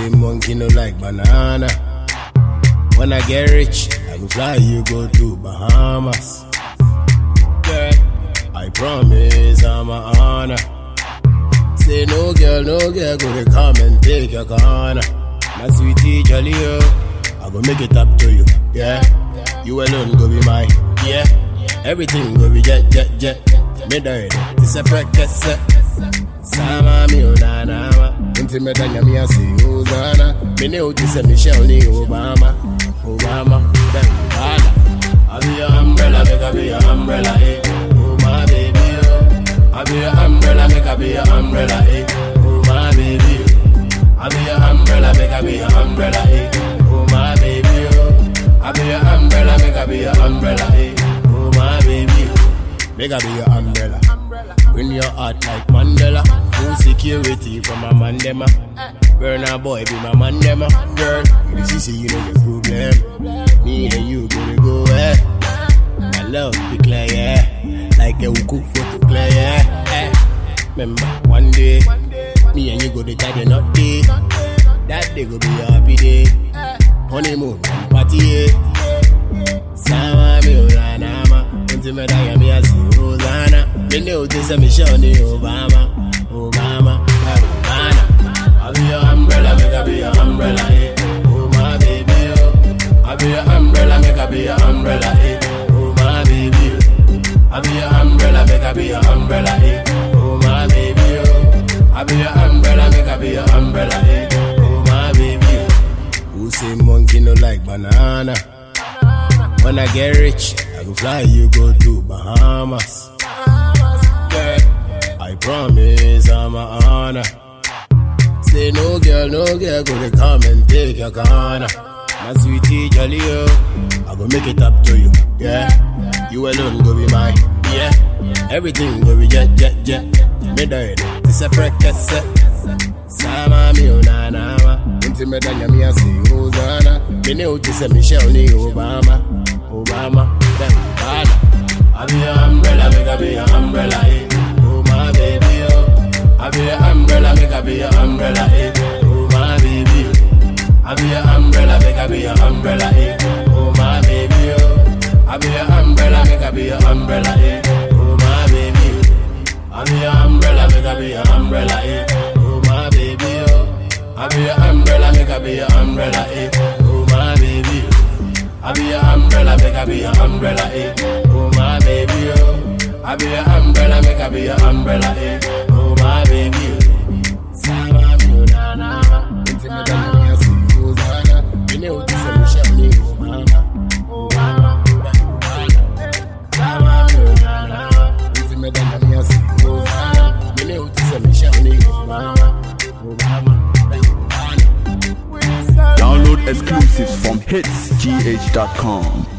say monkey no like banana? When I get rich, I go fly you go to Bahamas. Girl, I promise I'm a honor. Say no girl, no girl, go to come and take your corner. My sweetie jolly oh, I go make it up to you, yeah. You alone go be mine, yeah. Everything go be jet, jet, jet. Me die, this a practice. Sama mi onana, unti me danya mi asi Hosanna. Me ne uti se Michelle ni Obama, Obama, then Obama. I be your umbrella, make I be your umbrella, eh. Oh my baby, oh. I be your umbrella, make I be your umbrella, eh. Oh my baby, oh. I be your umbrella, make I be your umbrella, eh. Oh my baby, oh. I be your umbrella, make I be your umbrella, eh. Oh my baby, oh. make I be your umbrella. Bring your heart like Mandela. Full security from my mandema. Burn a boy, be my mandema. Girl, you see, see, you know your problem. Me and you gonna go, eh. My love be clear, yeah. Like a cook photo clear, yeah. Eh. Remember, one day, me and you go to tie the knot day. That day go be a happy day. Honeymoon, party, yeah. Sama mi ulanama, unti me daya mi asi Rosanna. Me ne uti se Michelle ni Obama, Obama, eh, Obama. I be your umbrella, make I be your umbrella, eh. Oh my baby, oh. I be your umbrella, make I be your umbrella, eh. Oh my baby, oh. I be your umbrella, make I be your umbrella, eh. Oh my baby, oh. I be your umbrella, make I be your umbrella, eh. Oh my baby, oh. Who say monkey no like banana? When I get rich, I go fly you go to Bahamas. Girl, I promise I'm a honor. Say no girl, no girl, go to come and take your corner. My sweetie jolly oh, I go make it up to you, yeah. You alone go be mine, yeah. Everything go be jet, jet, jet. Me die, this a practice. Sama mi onana, unti me danya mi asi Hosanna. Me ne uti se Michelle ni Obama, Obama, then Obama. I be your umbrella, make I be your umbrella, eh. Oh my baby, oh. I be your umbrella, make I be your umbrella, eh. Oh my baby, oh. I be your umbrella, make I be your umbrella, eh. Oh my baby, oh. I be your umbrella, make I be your umbrella, eh. Oh my baby, oh. I be your umbrella, make I be your umbrella, eh. Oh my baby, oh. I be your umbrella, make I be your umbrella, eh. Oh my baby, oh. I be your umbrella, make I be your umbrella, eh. Oh my baby, oh. I be your umbrella, make I be your umbrella, eh. Oh my baby, oh. Sama mi na na, inti me dana mi asi Hosanna. Me ne uti se Michelle ni Obama, Obama, Obama. Sama mi na na, inti me dana mi asi Hosanna. Me ne uti se Michelle ni Obama, Obama, Obama. Download exclusives from hitsgh.com.